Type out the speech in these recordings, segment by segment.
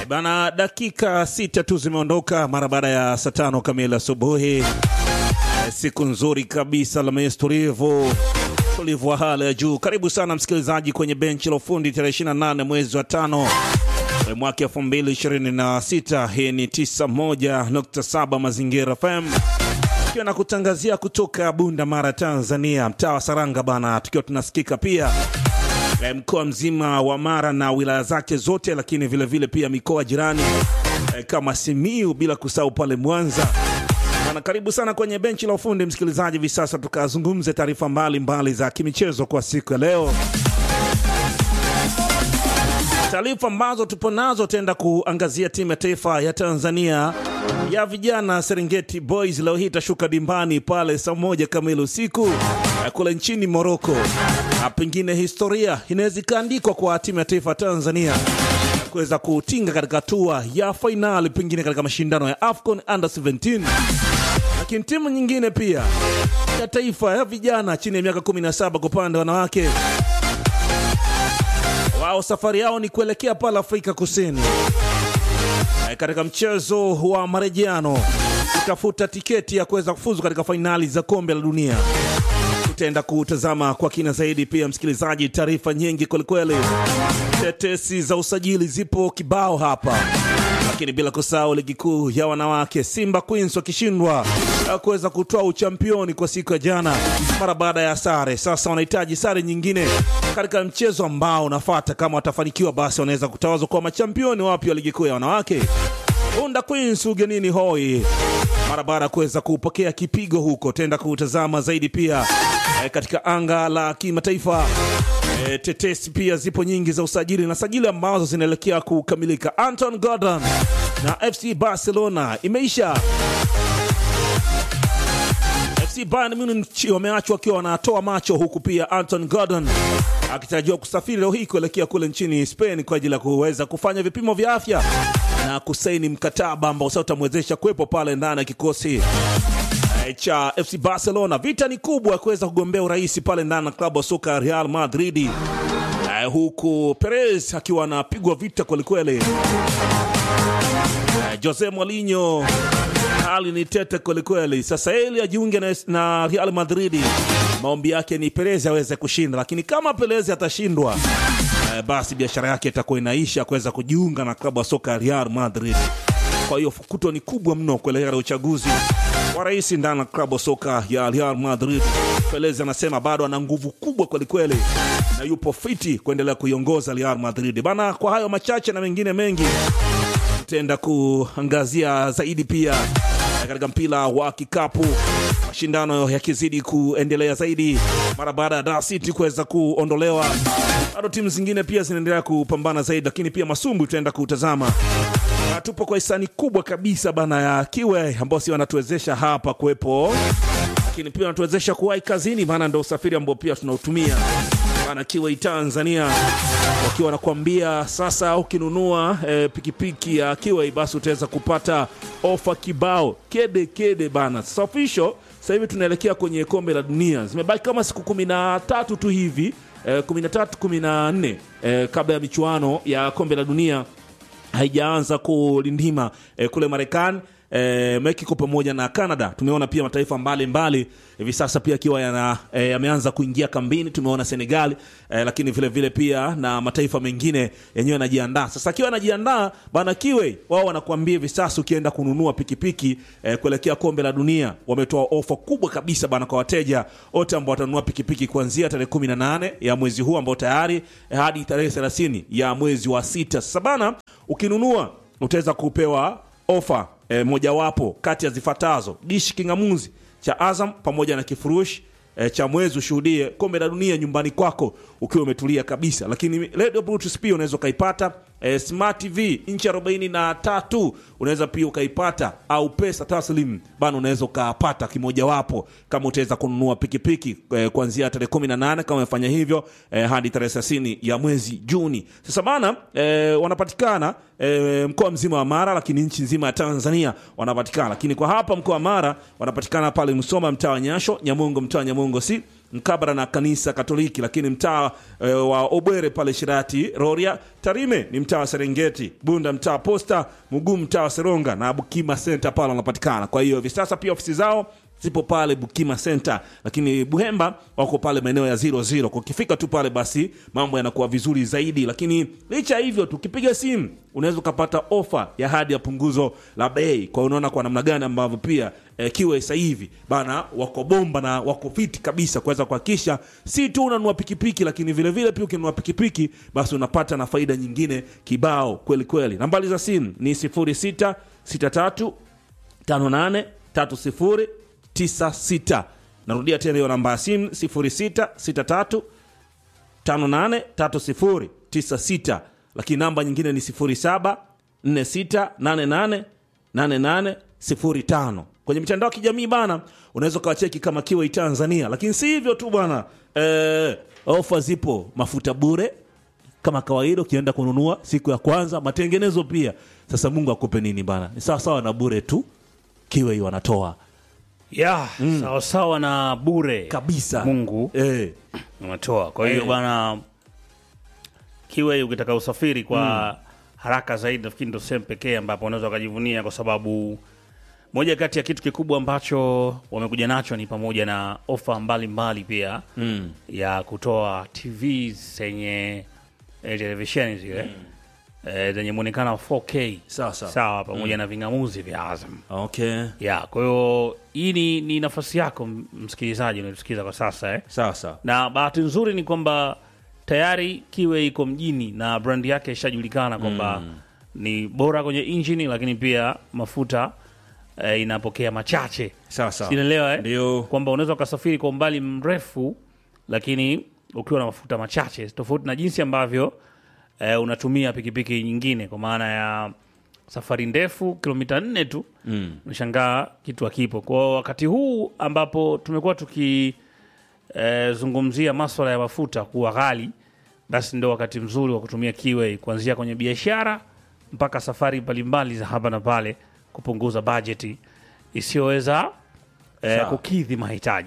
Bana, dakika sita tu zimeondoka mara baada ya saa tano kamili asubuhi. Siku nzuri kabisa, Alhamisi tulivu tulivu wa hali ya juu. Karibu sana msikilizaji kwenye benchi la ufundi tarehe 28 mwezi wa tano mwaka 2026. Hii ni 91.7 Mazingira FM tukiwa na kutangazia kutoka Bunda Mara, Tanzania, mtaa wa Saranga bana, tukiwa tunasikika pia mkoa mzima wa Mara na wilaya zake zote, lakini vilevile vile pia mikoa jirani eh, kama Simiu, bila kusahau pale Mwanza bana. Karibu sana kwenye benchi la ufundi msikilizaji, hivi sasa tukazungumze taarifa mbalimbali za kimichezo kwa siku ya leo. Taarifa ambazo tupo nazo, tenda kuangazia timu ya taifa ya Tanzania ya vijana Serengeti Boys leo hii itashuka dimbani pale saa moja kamili usiku kule nchini Moroko, na pengine historia inaweza ikaandikwa kwa timu ya taifa ya Tanzania kuweza kutinga katika hatua ya fainali, pengine katika mashindano ya AFCON under 17. Lakini timu nyingine pia ya taifa ya vijana chini ya miaka 17 kwa upande wa wanawake wao safari yao ni kuelekea pale Afrika Kusini e, katika mchezo wa marejeano kutafuta tiketi ya kuweza kufuzu katika fainali za kombe la dunia. Tutaenda kutazama kwa kina zaidi. Pia msikilizaji, taarifa nyingi kwelikweli, tetesi za usajili zipo kibao hapa, lakini bila kusahau ligi kuu ya wanawake, Simba Queens wakishindwa kuweza kutoa uchampioni kwa siku ya jana mara baada ya sare. Sasa wanahitaji sare nyingine katika mchezo ambao unafata. Kama watafanikiwa, basi wanaweza kutawazwa kwa machampioni wapya wa ligi kuu ya wanawake. Bunda Queens ugenini hoi mara baada ya kuweza kupokea kipigo huko. Tenda kutazama zaidi pia e, katika anga la kimataifa e, tetesi pia zipo nyingi za usajili na sajili ambazo zinaelekea kukamilika. Anton Gordon na FC Barcelona imeisha. FC Bayern Munich wameachwa wakiwa wanatoa macho, huku pia Anton Gordon akitarajiwa kusafiri leo hii kuelekea kule nchini Spain kwa ajili ya kuweza kufanya vipimo vya afya na kusaini mkataba ambao sasa utamwezesha kuwepo pale ndani ya kikosi cha FC Barcelona. Vita ni kubwa ya kuweza kugombea urais pale ndani ya klabu ya soka ya Real Madrid, huku Perez akiwa anapigwa vita kwelikweli. Jose Mourinho hali ni tete kwelikweli. Sasa ili ajiunge na, na Real Madrid, maombi yake ni Perez aweze kushinda, lakini kama Perez atashindwa eh, basi biashara yake itakuwa inaisha kuweza kujiunga na klabu ya soka ya Real Madrid. Kwa hiyo fukuto ni kubwa mno kuelekea uchaguzi wa rais ndani ya klabu ya soka ya Real Madrid. Perez anasema bado ana nguvu kubwa kwelikweli na yupo fiti kuendelea kuiongoza Real Madrid bana. Kwa hayo machache na mengine mengi tutaenda kuangazia zaidi pia katika mpira wa kikapu, mashindano yakizidi kuendelea zaidi mara baada ya Dar City kuweza kuondolewa, bado timu zingine pia zinaendelea kupambana zaidi, lakini pia masumbu tutaenda kutazama. Na tupo kwa hisani kubwa kabisa bana ya Kiwe ambao si wanatuwezesha hapa kuwepo, lakini pia wanatuwezesha kuwahi kazini, maana ndo usafiri ambao pia tunautumia bana. Kiwe Tanzania wakiwa wanakuambia sasa, ukinunua e, pikipiki ya Kiwei basi utaweza kupata ofa kibao kede kede bana. Sasa official, sasa hivi tunaelekea kwenye kombe la dunia, zimebaki kama siku kumi na tatu tu hivi e, kumi na tatu kumi na nne e, kabla ya michuano ya kombe la dunia haijaanza kulindima e, kule Marekani E, Mexico pamoja na Canada. Tumeona pia mataifa mbalimbali hivi sasa pia akiwa yameanza e, kuingia kambini. Tumeona Senegal e, lakini vile vile pia na mataifa mengine yenyewe yanajiandaa sasa. Akiwa anajiandaa bana Kiwe, wao wanakuambia hivi sasa ukienda kununua pikipiki e, kuelekea kombe la dunia, wametoa ofa kubwa kabisa bana kwa wateja wote ambao watanunua pikipiki kuanzia tarehe 18 ya mwezi huu ambao tayari e, hadi tarehe 30 ya mwezi wa sita. Sasa bana, ukinunua utaweza kupewa ofa E, mojawapo kati ya zifuatazo: dishi kingamuzi cha Azam pamoja na kifurushi e, cha mwezi ushuhudie kombe la dunia nyumbani kwako ukiwa umetulia kabisa. Lakini radio bluetooth pia unaweza ukaipata. E, smart tv inchi arobaini na tatu unaweza pia ukaipata, au pesa taslim bana, unaweza ukapata kimojawapo kama utaweza kununua pikipiki e, kuanzia tarehe 18 kama umefanya hivyo e, hadi tarehe 30 ya mwezi Juni. Sasa bana e, wanapatikana e, mkoa mzima wa Mara, lakini nchi nzima ya Tanzania wanapatikana, lakini kwa hapa mkoa wa Mara wanapatikana pale Msoma, mtaa wa Nyasho, Nyamongo, mtaa wa Nyamongo si mkabara na kanisa Katoliki, lakini mtaa e, wa Obwere pale Shirati Rorya. Tarime ni mtaa wa Serengeti, Bunda mtaa wa Posta, Mugumu mtaa wa Seronga na Bukima Center pale wanapatikana. Kwa hiyo hivi sasa pia ofisi zao zipo pale Bukima Center, lakini Buhemba wako pale maeneo ya 00. Kwa ukifika tu pale, basi mambo yanakuwa vizuri zaidi. Lakini licha ya hivyo, tukipiga simu unaweza ukapata ofa ya hadi ya punguzo la bei. Kwa hiyo unaona kwa namna gani ambavyo pia eh, kiwe sasa hivi bana wako bomba na wako fiti kabisa kuweza kuhakikisha si tu unanunua pikipiki, lakini vile vile pia ukinunua pikipiki basi unapata na faida nyingine kibao kweli kweli. Nambari za simu ni 0663 58 30 96. Narudia tena hiyo namba ya simu 0663 583096, lakini namba nyingine ni 0746888805. Kwenye mitandao ya kijamii bana, unaweza ukawacheki kama Kiwei Tanzania, lakini si hivyo tu bwana, eh, ofa zipo, mafuta bure kama kawaida, ukienda kununua siku ya kwanza, matengenezo pia. Sasa Mungu akupe nini bana, ni sawa sawa na bure tu, Kiwei wanatoa ya sawa sawa na bure kabisa Mungu eh. unatoa. Kwa hiyo Eh. bwana Kiwe, ukitaka usafiri kwa haraka zaidi, nafikiri ndo sehemu pekee ambapo unaweza ukajivunia, kwa sababu moja kati ya kitu kikubwa ambacho wamekuja nacho ni pamoja na ofa mbalimbali pia Mm. ya kutoa TV zenye eh, televisheni zile eh, zenye mwonekano wa 4K Sawa sawa. sawa, pamoja na ving'amuzi vya Azam Okay. ya. Kwa hiyo hii ni, ni nafasi yako m- msikilizaji unatusikiza kwa sasa eh Sawa sawa. na bahati nzuri ni kwamba tayari Kiwe iko mjini na brandi yake ishajulikana kwamba ni bora kwenye injini, lakini pia mafuta eh, inapokea machache. Sawa sawa. Sinaelewa eh? Ndio. kwamba unaweza ukasafiri kwa umbali mrefu, lakini ukiwa na mafuta machache, tofauti na jinsi ambavyo eh, unatumia pikipiki nyingine, kwa maana ya safari ndefu kilomita nne tu Mm. unashangaa kitu hakipo. Kwa wakati huu ambapo tumekuwa tukizungumzia maswala ya mafuta kuwa ghali, basi ndio wakati mzuri wa kutumia Kiway kuanzia kwenye biashara mpaka safari mbalimbali za hapa na pale, kupunguza bajeti isiyoweza eh, Sawa. kukidhi mahitaji.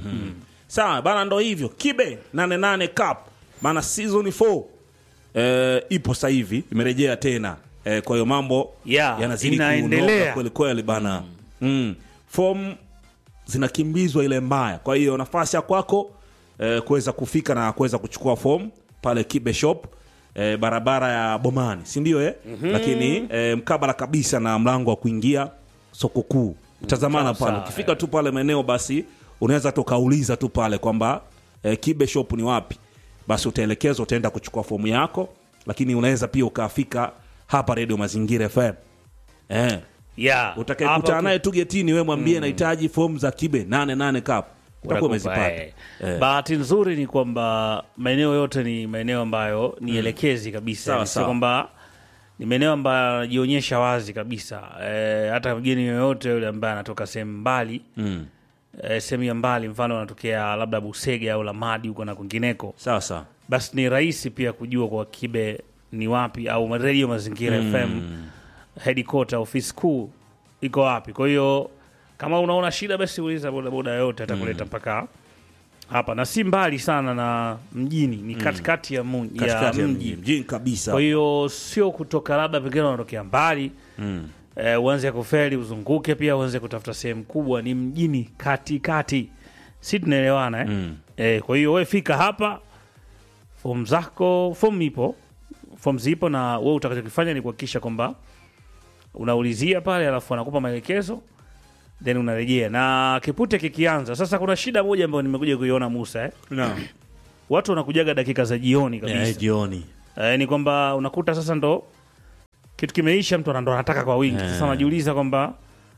Sawa bana, ndo hivyo kibe 88 cup maana season 4 eh, ipo sasa hivi imerejea tena eh, kwa hiyo mambo Yeah, yanazidi inaendelea. kunoga kweli kweli bana mm. form zinakimbizwa ile mbaya, kwa hiyo nafasi ya kwako eh, kuweza kufika na kuweza kuchukua form pale Kibe Shop eh, barabara ya Bomani, si ndio eh? Lakini eh, mkabala kabisa na mlango wa kuingia soko kuu, tazamana sawa, pale sawa, ukifika tu pale maeneo basi unaweza tu ukauliza tu pale kwamba eh, Kibe Shop ni wapi, basi utaelekezwa, utaenda kuchukua fomu yako, lakini unaweza pia ukafika hapa Radio Mazingira FM eh, Yeah, utakayekutana hapa naye tu getini, we mwambie nahitaji fomu za Kibe 88 cup, utakuwa Watakupa, umezipata eh. Eh. Bahati nzuri ni kwamba maeneo yote ni maeneo ambayo ni elekezi kabisa, Sawa, Yani sio sawa. kwamba ni maeneo ambayo yanajionyesha wazi kabisa. Eh, hata mgeni yoyote yule ambaye anatoka sehemu mbali mm. eh, sehemu ya mbali, mfano anatokea labda Busege au Lamadi huko na kwingineko, Sawa sawa. basi ni rahisi pia kujua kwa Kibe ni wapi au Radio Mazingira FM headquarter office kuu iko wapi. Kwa hiyo kama unaona shida, basi uliza bodaboda yoyote atakuleta mpaka hapa, na si mbali sana na mjini, ni katikati ya, mu, ya Katikati ya mji. mji mjini kabisa. Kwa hiyo sio kutoka labda pengine unatokea mbali mm. eh, uanze kuferi uzunguke, pia uanze kutafuta sehemu kubwa, ni mjini katikati, si tunaelewana eh? Mm. Eh, kwa hiyo we fika hapa, fomu zako, fomu ipo, fomu zipo, na we utakachokifanya ni kuhakikisha kwamba unaulizia pale, alafu anakupa maelekezo then unarejea, na kipute kikianza sasa. Kuna shida moja ambayo nimekuja kuiona Musa eh? Naam. watu wanakujaga dakika za jioni kabisa Eh, jioni eh, ni kwamba unakuta sasa ndo kitu kimeisha, mtu ndo anataka kwa wingi. Sasa unajiuliza kwamba,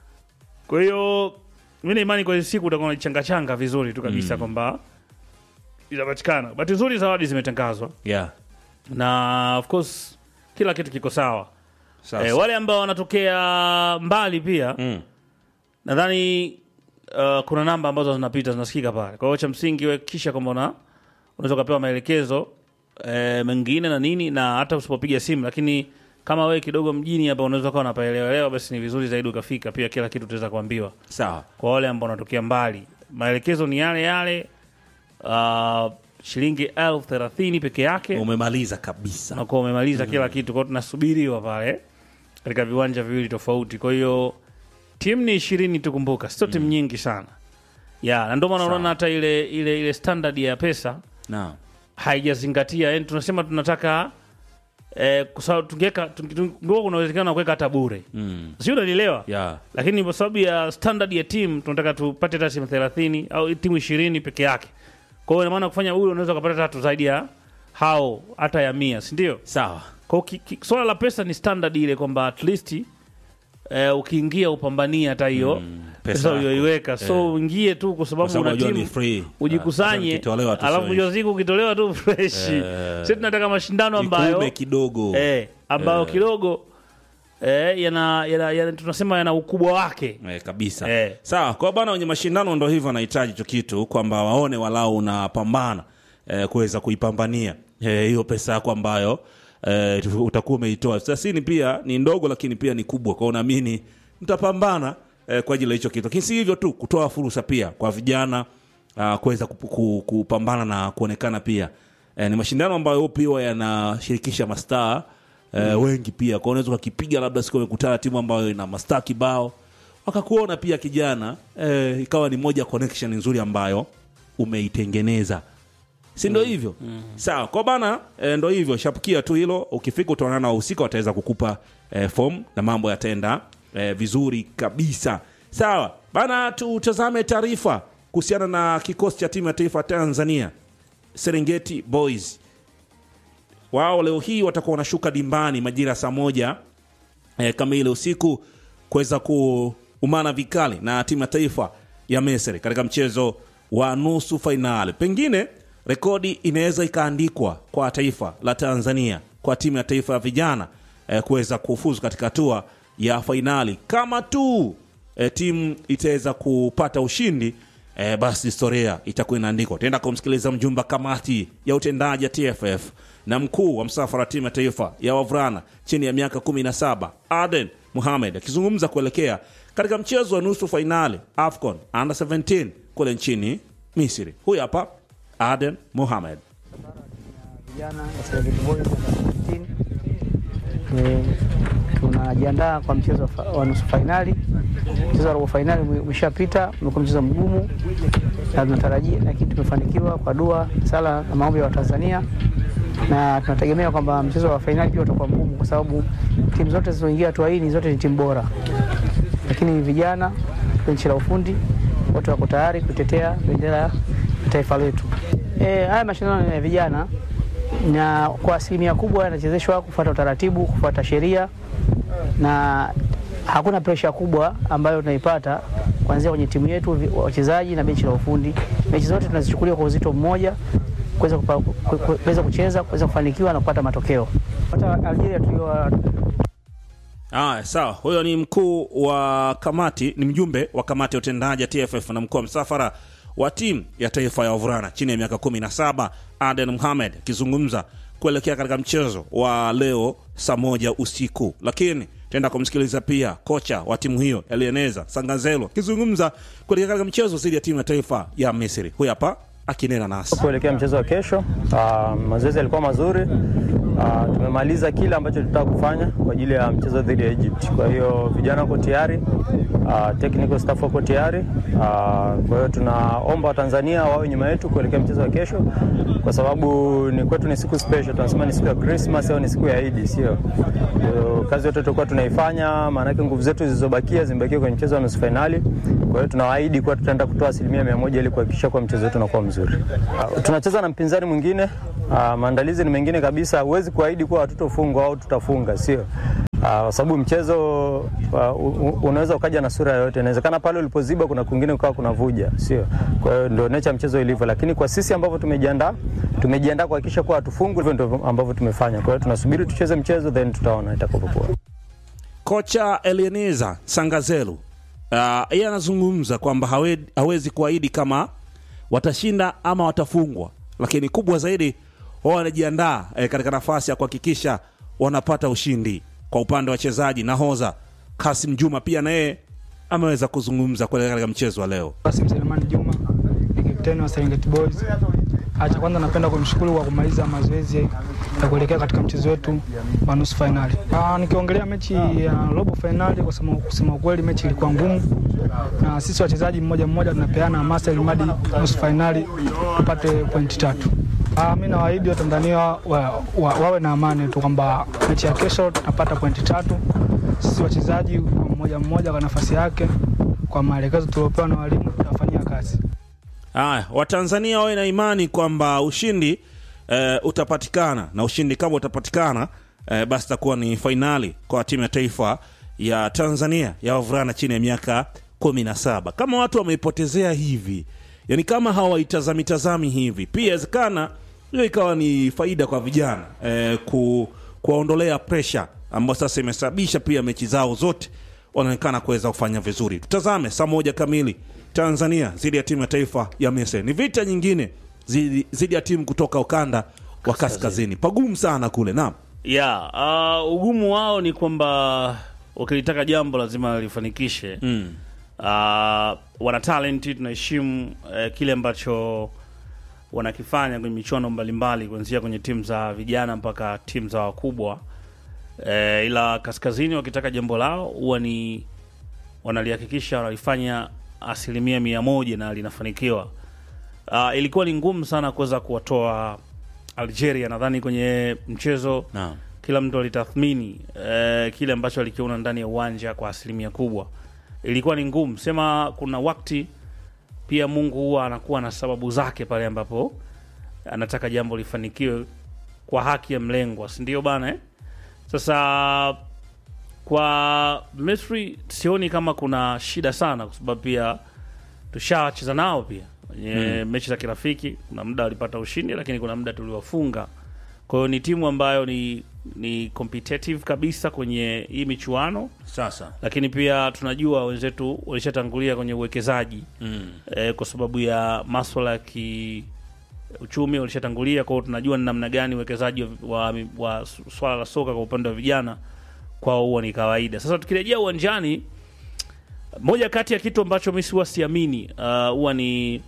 kwa hiyo mi na imani kwa hiyo siku utakuwa unachangachanga vizuri tu kabisa kwamba itapatikana. Bahati nzuri zawadi zimetangazwa yeah. na of course kila kitu kiko sawa. Sawa, Eh, sawa. wale ambao wanatokea mbali pia Mm. nadhani uh, kuna namba ambazo zinapita zinasikika pale. Kwa hiyo cha msingi we kisha kwamba una unaweza ukapewa maelekezo eh, mengine na nini, na hata usipopiga simu, lakini kama we kidogo mjini hapa unaweza ukawa unapaelewelewa, basi ni vizuri zaidi ukafika. Pia kila kitu utaweza kuambiwa. Sawa. Kwa wale ambao wanatokea mbali, maelekezo ni yale yale uh, shilingi elfu thelathini peke yake umemaliza kabisa unakuwa umemaliza kila kitu kwao tunasubiriwa pale katika viwanja viwili tofauti kwa hiyo timu ni ishirini tukumbuka sio timu nyingi sana ya na ndio maana Sawa. unaona hata ile ile ile standard ya pesa naam haijazingatia yani tunasema tunataka eh, kwa sababu tungeweka tunge- tungekuwa kuna uwezekano wa kuweka hata bure mm. sio unanielewa yeah. lakini kwa sababu ya standard ya timu tunataka tupate hata timu thelathini au timu ishirini peke yake kwa hiyo ina maana kufanya bure unaweza ukapata tatu zaidi ya hao hata ya mia sindio sawa kwa ki, ki, swala la pesa ni standard ile kwamba at least eh, ukiingia upambanie hata hiyo Mm, pesa pesa yako. uliyoiweka so uingie tu kwa kwa sababu sababu una unajua ni timu free ujikusanye Ah, ikitolewa tu alafu sio mwisho wa siku ukitolewa tu fresh Eh. sisi tunataka mashindano Ikube ambayo kidogo eh, ambayo Eh. kidogo eh, yana, yana, yana, tunasema yana ukubwa wake Eh, kabisa Eh. sawa kwa bana wenye mashindano ndo hivyo wanahitaji hicho kitu kwamba waone walau unapambana eh, kuweza kuipambania eh, hiyo pesa yako ambayo eh, tu- utakuwa umeitoa thelathini pia ni ndogo lakini pia ni kubwa kwao naamini mtapambana eh, kwa ajili ya hicho kitu lakini si hivyo tu kutoa fursa pia kwa vijana uh, kuweza kupu- ku- kupambana na kuonekana pia eh, ni mashindano ambayo pia yanashirikisha mastaa eh, wengi pia kwao unaweza ukakipiga labda siku umekutana timu ambayo ina mastaa kibao wakakuona pia kijana eh, ikawa ni moja connection nzuri ambayo umeitengeneza si ndo hivyo sawa kwa bana e, ndo hivyo shapukia tu hilo ukifika utaonana na wahusika wataweza kukupa e, fom na mambo yataenda e, vizuri kabisa sawa bana tutazame taarifa kuhusiana na kikosi cha timu ya taifa Tanzania Serengeti Boys wao leo hii watakuwa wanashuka dimbani majira ya saa moja eh, kamili usiku kuweza kuumana vikali na timu ya taifa ya Misri katika mchezo wa nusu fainali. Pengine rekodi inaweza ikaandikwa kwa taifa la Tanzania, kwa timu ya taifa ya vijana eh, kuweza kufuzu katika hatua ya fainali kama tu eh, timu itaweza kupata ushindi eh, basi historia itakuwa inaandikwa. Tutaenda kumsikiliza mjumbe wa kamati ya utendaji ya TFF na mkuu wa msafara wa timu ya taifa ya wavulana chini ya miaka 17 Aden Mohamed akizungumza kuelekea katika mchezo wa nusu fainali AFCON under 17 kule nchini Misri. Huyu hapa Aden Mohamed. vijana wa Serengeti Boys under 17. Eh, tunajiandaa kwa mchezo wa fa- wa nusu fainali. Mchezo wa robo fainali ume- umeshapita, umekuwa mchezo mgumu na tunatarajia, lakini tumefanikiwa kwa dua, sala na maombi ya Watanzania, na tunategemea kwamba mchezo wa fainali pia utakuwa mgumu, kwa sababu timu zote zilizoingia hatua hii ni zote ni timu bora, lakini vijana benchi la ufundi wote wako tayari kutetea bendera ya taifa letu. E, haya mashindano ni ya vijana na kwa asilimia kubwa yanachezeshwa kufuata utaratibu, kufuata sheria na hakuna presha kubwa ambayo tunaipata kuanzia kwenye timu yetu, vi- wachezaji na benchi la ufundi. Mechi zote tunazichukulia kwa uzito mmoja, kuweza kupa- ku- ku- kuweza kucheza, kuweza kufanikiwa na kupata matokeo. Hata Algeria tulio Aya, sawa. Huyo ni mkuu wa kamati, ni mjumbe wa kamati ya utendaji ya TFF na mkuu wa msafara wa timu ya taifa ya wavulana chini ya miaka 17 Aden Mohamed akizungumza kuelekea katika mchezo wa leo saa moja usiku, lakini tutaenda kumsikiliza pia kocha wa timu hiyo Elieneza Sangazelo akizungumza kuelekea katika mchezo dhidi ya timu ya taifa ya Misri. Huyu hapa akinena nasi. kuelekea mchezo wa kesho. Uh, mazoezi yalikuwa mazuri. Uh, tumemaliza kile ambacho tulitaka kufanya kwa ajili ya mchezo dhidi ya Egypt. Kwa hiyo vijana wako tayari, uh, technical staff wako tayari. Uh, kwa hiyo tunaomba Watanzania wawe nyuma yetu kuelekea mchezo wa kesho, kwa sababu ni kwetu ni siku special. Tunasema ni siku ya Christmas au ni siku ya Eid, sio? Kwa hiyo kazi yote tutakuwa tunaifanya, maanake nguvu zetu zilizobakia zimebakia kwenye mchezo wa nusu fainali. Kwa hiyo tunawaahidi kuwa tutaenda kutoa asilimia mia moja ili kuhakikisha kuwa mchezo wetu unakuwa mzuri. Uh, tunacheza na mpinzani mwingine uh, maandalizi ni mengine kabisa. Huwezi kuahidi kuwa hatutofungwa au tutafunga, sio Uh, kwa sababu mchezo uh, u- unaweza ukaja na sura yoyote. Inawezekana pale ulipoziba kuna kwingine ukawa kuna vuja, sio? Kwa hiyo ndio nature ya mchezo ilivyo, lakini kwa sisi ambavyo tumejiandaa, tumejiandaa kuhakikisha kuwa hatufungwi. Hivyo ndio ambavyo tumefanya. Kwa hiyo tunasubiri tucheze mchezo, then tutaona itakapokuwa. Kocha Elieneza Sangazelu uh, yeye anazungumza kwamba hawe, hawezi kuahidi kama watashinda ama watafungwa, lakini kubwa zaidi wao wanajiandaa eh, katika nafasi ya kuhakikisha wanapata ushindi. Kwa upande wa wachezaji, nahodha Kasim Juma pia naye ameweza kuzungumza kuelekea katika mchezo wa leo. Kasim Selemani Juma ni kapteni wa Serengeti Boys. Acha kwanza, napenda kumshukuru kwa kumaliza mazoezi ya kuelekea katika mchezo wetu wa nusu fainali. Ah, nikiongelea mechi ya robo fainali, kwa sababu kusema ukweli mechi ilikuwa ngumu, na sisi wachezaji mmoja mmoja tunapeana hamasa ili mradi nusu fainali tupate pointi tatu. Ah, mi nawaahidi Watanzania wa, wa, wawe na amani tu kwamba mechi ya kesho tunapata pointi tatu. Sisi wachezaji kwa mmoja mmoja kwa nafasi yake, kwa maelekezo tuliopewa na walimu tutafanyia kazi. Haya, Watanzania wawe na imani kwamba ushindi eh, utapatikana na ushindi kama utapatikana eh, basi itakuwa ni fainali kwa timu ya taifa ya Tanzania ya wavulana chini ya miaka kumi na saba. Kama watu wameipotezea hivi, yani kama hawaitazami tazami hivi, pia inawezekana hiyo ikawa ni faida kwa vijana eh, ku, kuwaondolea presha ambayo sasa imesababisha pia mechi zao zote wanaonekana kuweza kufanya vizuri. Tutazame saa moja kamili Tanzania dhidi ya timu ya taifa ya Misri. Ni vita nyingine dhidi dhidi ya timu kutoka ukanda wa kaskazini, pagumu sana kule. Naam, ya uh, ugumu wao ni kwamba ukilitaka jambo lazima lifanikishe mm. uh, wana talenti tunaheshimu uh, kile ambacho wanakifanya kwenye michuano mbalimbali kuanzia kwenye timu za vijana mpaka timu za wakubwa uh, ila kaskazini wakitaka jambo lao huwa ni wanalihakikisha wanalifanya asilimia mia moja na linafanikiwa uh, ilikuwa ni ngumu sana kuweza kuwatoa algeria nadhani kwenye mchezo Naam. kila mtu alitathmini eh, kile ambacho alikiona ndani ya uwanja kwa asilimia kubwa. Ilikuwa ni ngumu, sema kuna wakati pia Mungu huwa anakuwa na sababu zake pale ambapo anataka jambo lifanikiwe kwa haki ya mlengwa, si ndio bana eh? Sasa kwa Misri sioni kama kuna shida sana, kwa sababu pia tushacheza nao pia kwenye mechi za kirafiki. Kuna muda walipata ushindi, lakini kuna muda tuliwafunga. Kwa hiyo ni timu ambayo ni ni competitive kabisa kwenye hii michuano, Sasa lakini pia tunajua wenzetu walishatangulia kwenye uwekezaji mm. eh, kwa sababu ya maswala ya kiuchumi walishatangulia. Kwa hiyo tunajua ni namna gani uwekezaji wa, wa, wa swala la soka kwa upande wa vijana kwao huwa ni kawaida. Sasa tukirejea uwanjani, moja kati ya kitu ambacho mi huwa siamini uh, huwa ni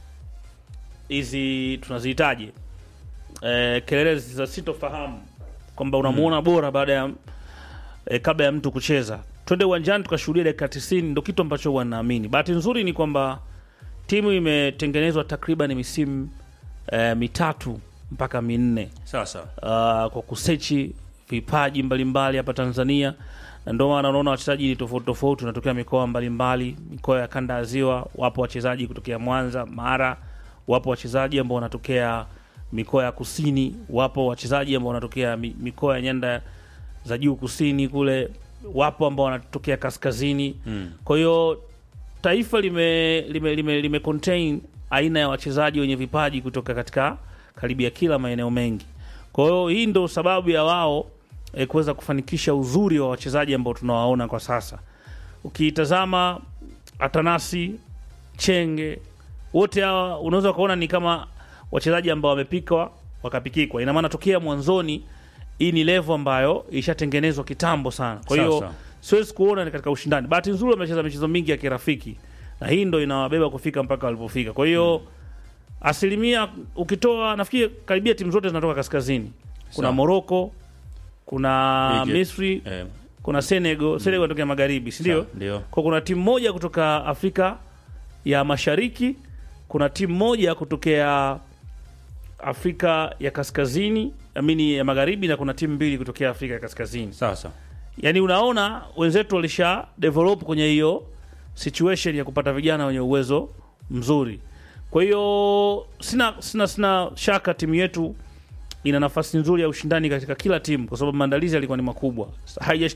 hizi tunazihitaji eh, kelele za sitofahamu kwamba unamuona bora baada ya eh, kabla ya mtu kucheza. Twende uwanjani tukashuhudia dakika 90, ndo kitu ambacho huwa naamini. Bahati nzuri ni kwamba timu imetengenezwa takriban misimu eh, mitatu mpaka minne Sasa uh, kwa kusechi vipaji mbalimbali hapa Tanzania, na ndio maana unaona wachezaji ni tofauti tofauti, unatokea mikoa mbalimbali, mikoa ya kanda ya Ziwa. Wapo wachezaji kutokea Mwanza, Mara, wapo wachezaji ambao wanatokea mikoa ya kusini, wapo wachezaji ambao wanatokea mi- mikoa ya nyanda za juu kusini kule, wapo ambao wanatokea kaskazini mm. kwa hiyo taifa lime, lime, lime, lime contain aina ya wachezaji wenye vipaji kutoka katika karibia kila maeneo mengi. Kwa hiyo hii ndo sababu ya wao eh, kuweza kufanikisha uzuri wa wachezaji ambao tunawaona kwa sasa. Ukitazama Atanasi, Chenge, wote hawa unaweza ukaona ni kama wachezaji ambao wamepikwa wakapikikwa. Ina maana tokea mwanzoni hii ni level ambayo ishatengenezwa kitambo sana. Kwa hiyo Sasa. siwezi kuona ni katika ushindani. Bahati nzuri wamecheza michezo mingi ya kirafiki, na hii ndo inawabeba kufika mpaka walipofika. Kwa hiyo asilimia ukitoa, nafikiri karibia timu zote zinatoka kaskazini. Kuna Sawa. Morocco, kuna Egypt. Misri, eh, kuna Senegal. Senegal inatokea magharibi, si ndio? sawa, ndio Kwa kuna timu moja kutoka Afrika ya Mashariki, kuna timu moja kutokea Afrika ya Kaskazini, amini ya Magharibi, na kuna timu mbili kutokea Afrika ya Kaskazini. sasa Yaani unaona wenzetu walisha develop kwenye hiyo situation ya kupata vijana wenye uwezo mzuri. Kwa hiyo sina, sina, sina shaka timu yetu ina nafasi nzuri ya ushindani katika kila timu, kwa sababu maandalizi yalikuwa ni makubwa. Haijashtua